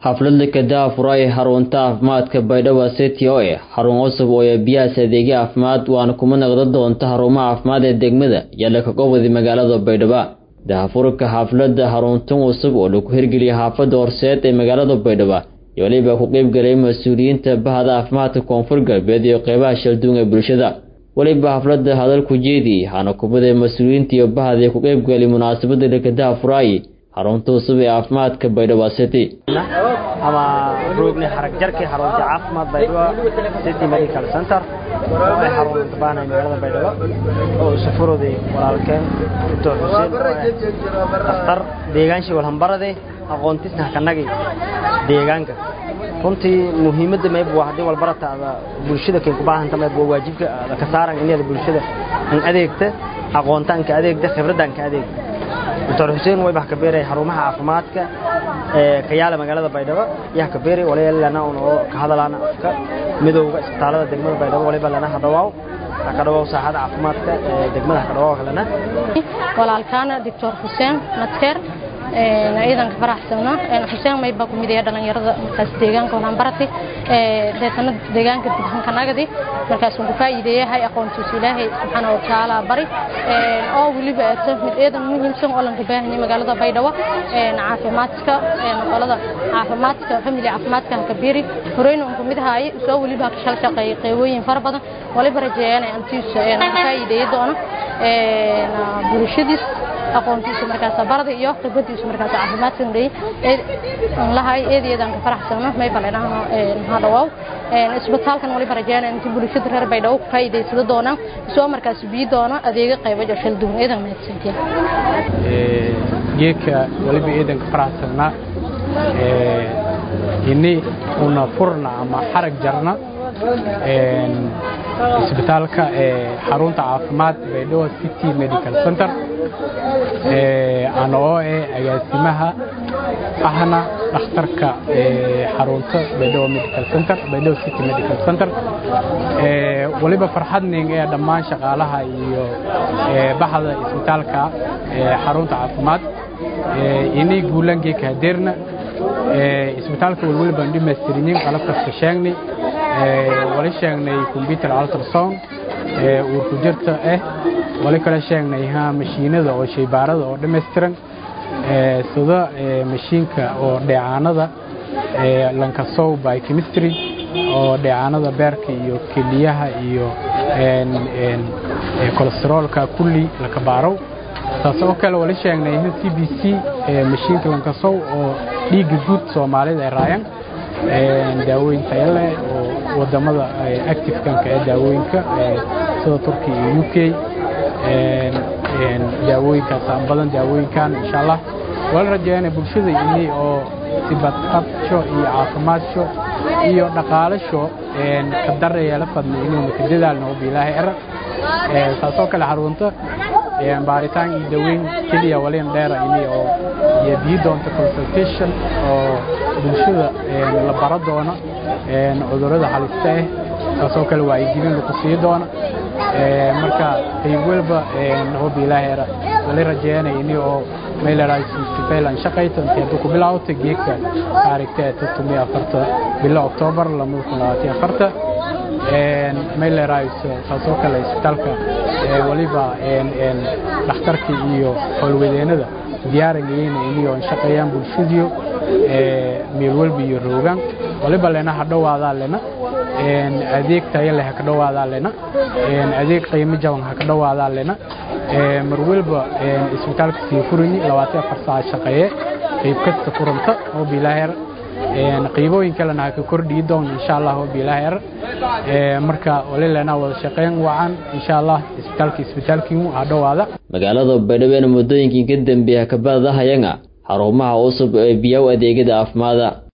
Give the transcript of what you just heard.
xafladda kadaa furay xarunta caafimaadka baydhabo city oo eh xarun cusub oo biyahaas adeegyo caafimaad waana kuma noqda doonta xarumaha caafimaad ee degmada yaalla ka gobodi magaalada baydhabo dahafurka xafladda xaruntan cusub oo lagu hirgeliyay xaafadda horseed ee magaalada baydhabo iyo weliba ku qeybgalay mas-uuliyiinta bahda caafimaadka koonfur galbeed iyo qeybaha shalduun ee bulshada weliba xafladda hadalku jeediyey waxaana kumida mas-uuliyiinta iyo bahda ku qeybgalay munaasabadda lakadaha furaayi xarunta cusub ee caafimaadka baydhabo city ama roogni xarag jarkii xarunta caafimaad baydhabo city medical center oo ay xarunta baanay magaalada baydhabo oo safaroday walaalkeen doctor xuseen dhakhtar deegaanshii walhambarade aqoontisna hakanagi deegaanka runtii muhiimadda mayb waa haddii walbarata ada bulshada kay ku baahanta mayb waa waajibka ada ka saaran inaada bulshada an adeegta aqoontaan ka adeegta khibraddan ka adeegta doctor xuseen waybax ka beeray xarumaha caafimaadka ee ka yaala magaalada baydhabo yaha ka beeray walaalaana oo ka hadalaana afka midowga isbitaalada degmada baydhabo waliba lana hadhawaaw ka dhawaaw saaxada caafimaadka ee degmada ka dhawaaw kalena walaalkaana doctor xuseen nadkeer ciidanka faraxsana xuseen mayba ku midaya dhalinyarada markaas deegaanka walaan barati deetana deegaanka dibhankanagadi markaas ku faa'iideeyahay aqoontiisa ilaahay subxaana wa tacaala bari oo weliba eegto mid eedan muhiimsan oo lanka baahanay magaalada baydhabo caafimaadka qolada caafimaadka family caafimaadka hakabiri horeyna un kamid ahaay soo weliba ka shal shaqeeyay qeybooyin fara badan waliba rajeeyaan antiisa faa'iideeya doono bulshadiis aqoontiisa markaas barada iyo khibradiisa markaas caafimaadka lahay eedeedan ka faraxsano may baleenaha maxaa dhawaaw isbitaalkan waliba rajeeyaan inti bulshada reer baydhabo ku faa'iidaysada doonaan soo markaas biyi doono adeega qaybo jashal duwan eedan mahadsantiya geedka waliba eedan ka faraxsanaa ini una furna ama xarag jarna isbitaalka xarunta caafimaad baydhabo city medical center ana oo eh agaasimaha ahna dhakhtarka xarunta baydhabo medical center baydhabo city medical center waliba farxadning ee dhammaan shaqaalaha iyo baxda isbitaalka xarunta caafimaad inay guulangeeka hadeerna isbitaalka walwali baan dhimaystirinin qalab kasta sheegnay wali sheegnay computer ultrasound uurku jirta ah wali kale sheegnay mashiinada oo shaybaarada oo dhammaystiran sida mashiinka oo dheecaanada lankasow by chemistry oo dheecaanada beerka iyo keliyaha iyo kolesteroolka kulli laka baarow taas oo kale wali sheegnay c b c mashiinka lankasow oo dhiigga guud soomaalida ay raayaan daawooyin tayo leh oo wadamada activekanka ee daawooyinka sida turkiya iyo u k daawooyinkaas aan badan daawooyinkan insha allah wala rajeeyana bulshada ini oo sibadqabsho iyo caafimaadso iyo dhaqaalasho ka dareyeela fadna inuuna ka dadaalna oo biilaahay era taasoo kale xarunta baaritaan iyo daweyn keliya walin dheera ini oo iyo biyi doonta consultation oo bulshada la baro doono cudurrada halista ah taasoo kale wacyigelin laku sii doono marka qayb walba hoob ilaahay era wali rajeeyanay ini oo meeleraysifaylan shaqayto intay haddu ku bilaawta geedka taarikhta ee tutumii afarta bilo oktoobar lamada kun labaatan afarta meelerays taasoo kale isbitaalka waliba dhakhtarka iyo howlwadeennada diyaarangayeyna ini oo shaqeeyaan bulshadiyo meel walba iyo roogaan waliba lena ha dhowaadaa lena adeeg tayo leh ha ka dhowaadaa lena adeeg qiimo jaban ha ka dhowaadaa lena mar walba isbitaalka sii furini labaatan afar saac shaqeeye qayb kasta furanta oo bilaaher qiibooyin kalena ha ka kordhii doon insha allah oo bilaaher marka wali lena wada shaqeyn wacan insha allah isbitaalka isbitaalkiinu ha dhowaada magaalada baydhabo muddooyinkii ka dambeeya kabadahayanga xarumaha cusub ee biyow adeegyada caafimaada